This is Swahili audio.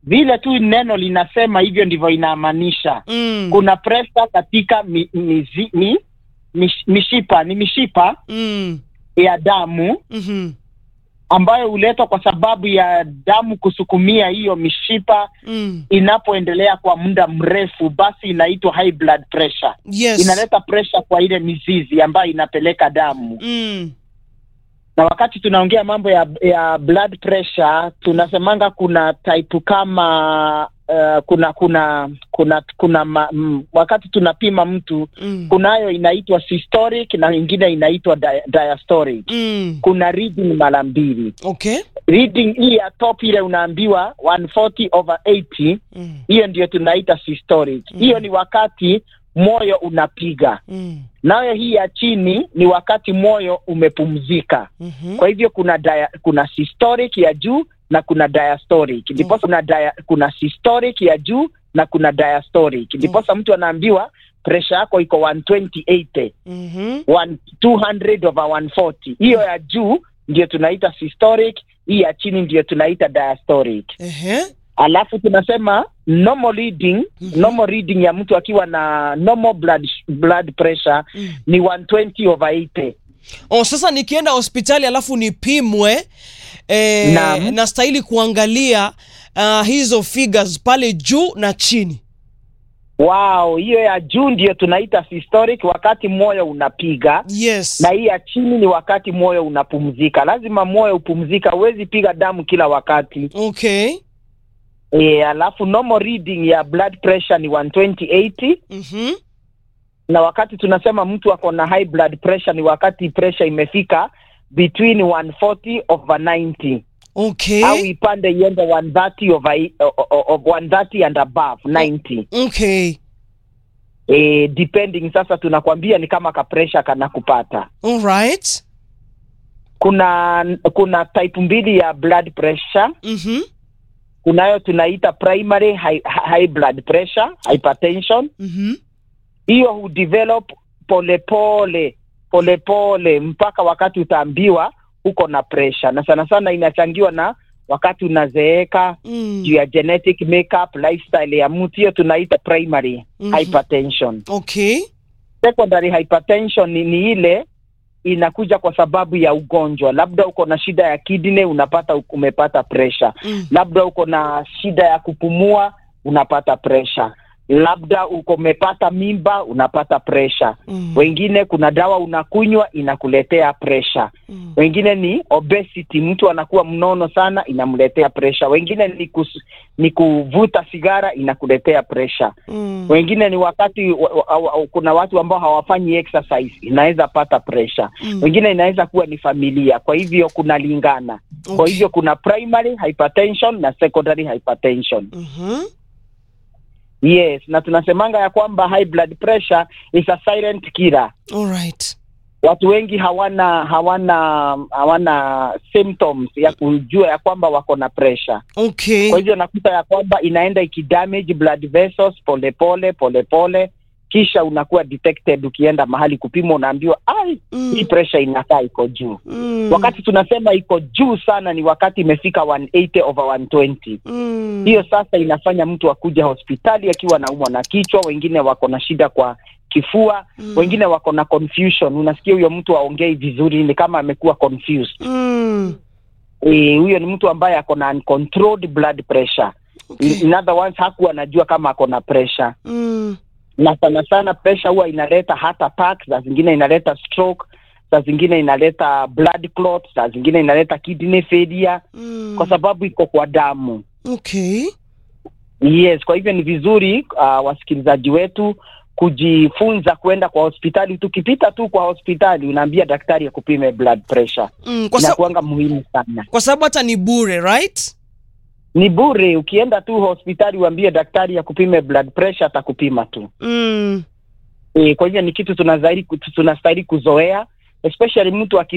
vile tu neno linasema hivyo ndivyo inamaanisha. Mm. Kuna pressure katika mi, mizi, mi, mish, mishipa ni mishipa Mm. ya damu Mhm. ambayo huletwa kwa sababu ya damu kusukumia hiyo mishipa Mm. inapoendelea kwa muda mrefu, basi inaitwa high blood pressure. Yes. Inaleta pressure kwa ile mizizi ambayo inapeleka damu. Mm. Na wakati tunaongea mambo ya ya blood pressure, tunasemanga kuna type kama uh, kuna kuna kuna kuna ma, m, wakati tunapima mtu Mm. kunayo inaitwa systolic na ingine inaitwa dia, diastolic. Mm. Kuna reading mara mbili. Okay. Reading hii ya top ile unaambiwa 140 over 80 Mm. hiyo ndio tunaita systolic. Mm. Hiyo ni wakati moyo unapiga, Mm. nayo hii ya chini ni wakati moyo umepumzika. Mhm. Kwa hivyo kuna dia, kuna systolic ya juu na kuna diastolic. Ndiposa kuna dia, kuna systolic ya juu na kuna diastolic. Ndiposa mtu anaambiwa pressure yako iko 120 80 Mhm. one, 200 over 140. Hiyo ya juu ndio tunaita systolic, hii ya chini ndio tunaita diastolic. Ehe. Alafu tunasema normal reading, Mhm. normal reading ya mtu akiwa na normal blood, blood pressure Mm. ni 120 over 80. Oh, sasa nikienda hospitali alafu nipimwe eh, Naam. nastahili kuangalia uh, hizo figures pale juu na chini. Wow, hiyo ya juu ndio tunaita systolic, wakati moyo unapiga Yes. na hii ya chini ni wakati moyo unapumzika. Lazima moyo upumzika, huwezi piga damu kila wakati. Okay. E, alafu normal reading ya blood pressure ni 120 80 Mhm. na wakati tunasema mtu ako na high blood pressure ni wakati pressure imefika between 140 over 90 Okay. au ipande iende 130 over i- o- o- o- 130 and above 90 Okay. e, depending sasa tunakwambia ni kama ka pressure kana kupata All right. kuna kuna type mbili ya blood pressure Mhm. kunayo tunaita primary high, high blood pressure hypertension Mhm. hiyo hudevelop polepole polepole mpaka wakati utaambiwa uko na pressure na sana sana inachangiwa na wakati unazeeka Mm. juu ya genetic makeup lifestyle ya mtu hiyo tunaita primary Mhm. hypertension Okay. secondary hypertension ni, ni ile inakuja kwa sababu ya ugonjwa labda uko na shida ya kidney unapata umepata pressure Mm. labda uko na shida ya kupumua unapata pressure labda uko umepata mimba unapata pressure Mm. wengine kuna dawa unakunywa inakuletea pressure Mm. wengine ni obesity mtu anakuwa mnono sana inamletea pressure wengine ni, kus, ni kuvuta sigara inakuletea pressure Mm. wengine ni wakati wa, wa, wa, kuna watu ambao hawafanyi exercise inaweza pata pressure Mm. wengine inaweza kuwa ni familia kwa hivyo kunalingana kwa Okay. hivyo kuna primary hypertension na secondary hypertension Mhm. yes na tunasemanga ya kwamba high blood pressure is a silent killer All right. watu wengi hawana hawana hawana symptoms ya kujua ya kwamba wako na pressure Okay. kwa hivyo nakuta ya kwamba inaenda ikidamage blood vessels polepole polepole kisha unakuwa detected ukienda mahali kupima unaambiwa ai Mm. hii pressure inakaa iko juu Mm. wakati tunasema iko juu sana ni wakati imefika 180 over 120 Mm. hiyo sasa inafanya mtu akuja hospitali akiwa naumwa na kichwa wengine wako na shida kwa kifua Mm. wengine wako na confusion unasikia huyo mtu aongei vizuri ni kama amekuwa confused Mm. Eh, huyo ni mtu ambaye ako na uncontrolled blood pressure Okay. in other words hakuwa anajua kama ako na pressure Mm. na sana sana pressure huwa inaleta heart attack saa zingine inaleta stroke saa zingine inaleta blood clot saa zingine inaleta kidney failure Mm. kwa sababu iko kwa damu Okay. yes kwa hivyo ni vizuri uh, wasikilizaji wetu kujifunza kwenda kwa hospitali tukipita tu kwa hospitali unaambia daktari akupime blood pressure Mm. Kwa, sa inakuanga muhimu sana kwa sababu hata ni bure right? ni bure ukienda tu hospitali uambie daktari akupime blood pressure atakupima tu Mm. e, kwa hivyo ni kitu tunastahili tunastahili kuzoea especially mtu aki